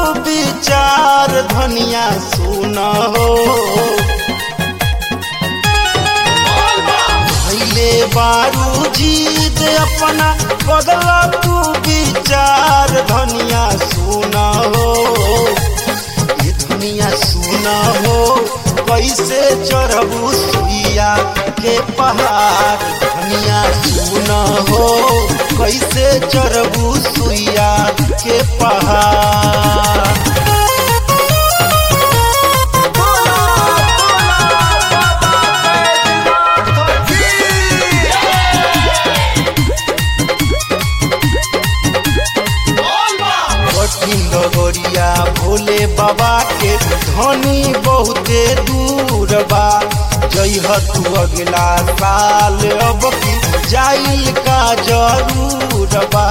विचार धनिया सुन हो भैले बारू जीत अपना बदला तू विचार धनिया सुन हो ये दुनिया सुन हो कैसे चढ़बू सुइया के पहाड़ धनिया सुन हो कैसे चढ़बू सुइया के पहाड़ कठिन डगरिया भोले बाबा के धनी बहुते दूर बा जइह तू अगला साल अब की जाइल का जरूर बा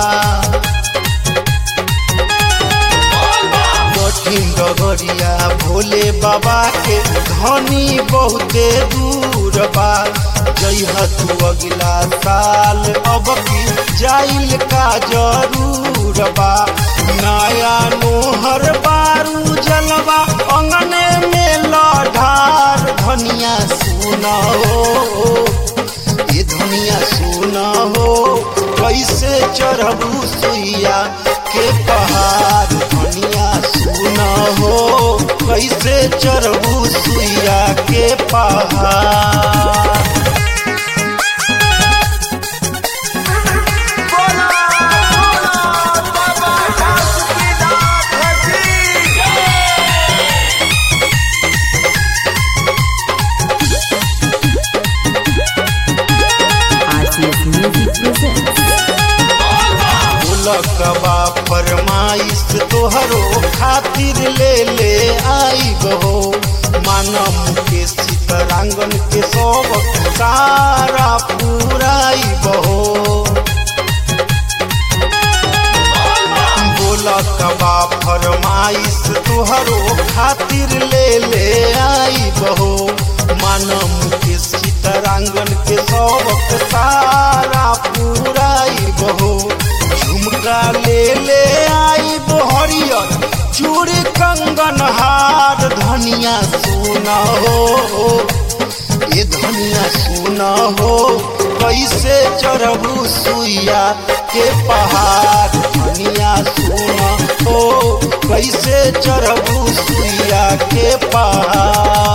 कठिन डगरिया भोले बाबा के धनी बहुते दूर बा जइह तू अगला साल अब की जाइल का जरूर बा नया नोहर बारू जलवा अंगने में लढ़ार धनिया सुना हो ये धनिया सुना हो कैसे चढ़बू सुइया के पहाड़ धनिया सुना हो कैसे चढ़बू सुइया के पहाड़ RTS Music presents. लकबा फरमाइश तोहरो खातिर ले ले आई बहो मानम के सीतरांगन के सब सारा पूराई बहो बोलकबा फरमाइश तोहरो खातिर ले ले आई बहो मानम के सीतरांगन के सब सारा पूराई बहो झुमका ले ले आई बहरियर चूड़ी कंगन हार धनिया सुना हो ये धनिया सुना हो कैसे चढ़बू सुइया के पहाड़ धनिया सुना हो कैसे चढ़बू सुइया के पहाड़